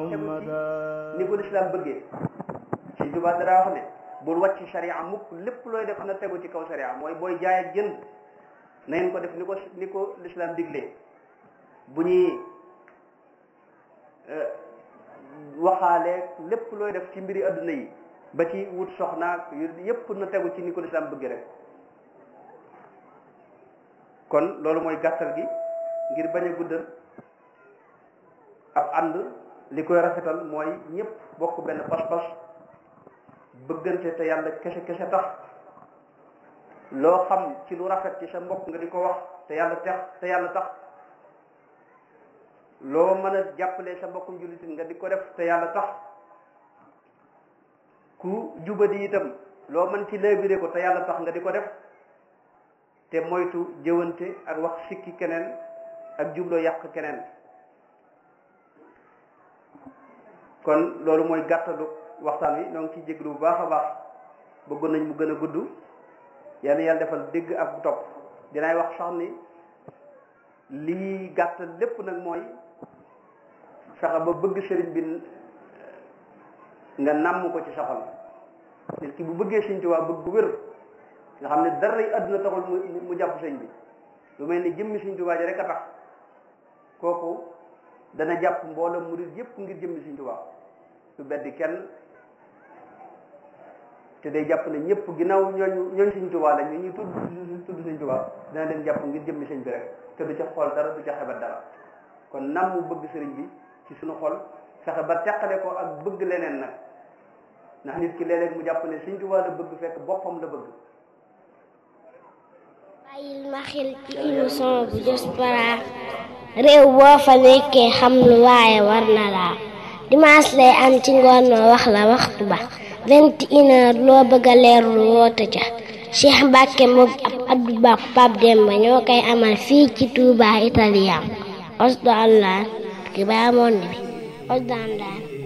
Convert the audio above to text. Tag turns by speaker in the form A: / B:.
A: tegu ci ni ko lislaam bëggee Sëñ Tuubaa dara wax ne bul wàcc sharia mukk lépp looy def na tegu ci kaw sharia mooy booy jaay ak jënd na ngeen ko def ni ko ni ko lislaam diglee bu ñuy waxaale lépp looy def ci mbiri adduna yi ba ci wut soxnaak yépp na tegu ci ni ko lislaam bëgg rek kon loolu mooy gàttal gi ngir bañ a guddal ab ànd li koy rafetal mooy ñëpp bokk benn pas-pas bëggante te yàlla kese kese tax loo xam ci lu rafet ci sa mbokk nga di ko wax te yàlla tax te yàlla tax loo mën a jàppale sa mbokkum jullit nga di ko def te yàlla tax ku jubadi itam loo mën ci léebire ko te yàlla tax nga di ko def te moytu jëwante ak wax sikki keneen ak jubloo yàq keneen kon loolu mooy gàttalu waxtaan wi ñoo ngi ciy jéglu bu baax a baax bëggoon nañ mu gën a gudd yàlla yàlla defal dégg ak bu topp dinaay wax sax ni lii gàttal lépp nag mooy fexe ba bëgg sëriñ bi nga nàmm ko ci sa xol nit ki bu bëggee Sëriñ Tuubaa bëgg bu wér nga xam ne dara yi àdduna taxul mu mu jàpp sëñ bi lu mel ni jëmmi Sëriñ Tuubaa ji rek a tax kooku dana jàpp mbooloo murid yépp ngir jëmmi Sëriñ Tuubaa du beddi kenn te day jàpp ne ñëpp ginnaaw ñooñ ñooñ Sëriñ Tuubaa la ñu ñuy tudd tudd Sëriñ Tuubaa dana leen jàpp ngir jëmmi sëñ bi rek te du ca xool dara du ca xebat dara kon nam mu bëgg sëriñ bi ci suñu xol fexe ba teqale ko ak bëgg leneen nag ndax nit ki léeg-léeg mu jàpp ne Sëriñ Tuubaa la bëgg fekk boppam la bëgg
B: bàyyil ma xel ci émission bu Diaspora réew boo fa nekkee xam lu waaye war na laa dimanche lay am ci ngoon ma wax la waxtu ba vingt et une heure loo bëgg a leerlu woote ca Cheikh Mbacke moom ab Abdou Ba Pape Demba ñoo koy amal fii ci Touba Italien Osdo Allah ki baa monde bi Osdo Allah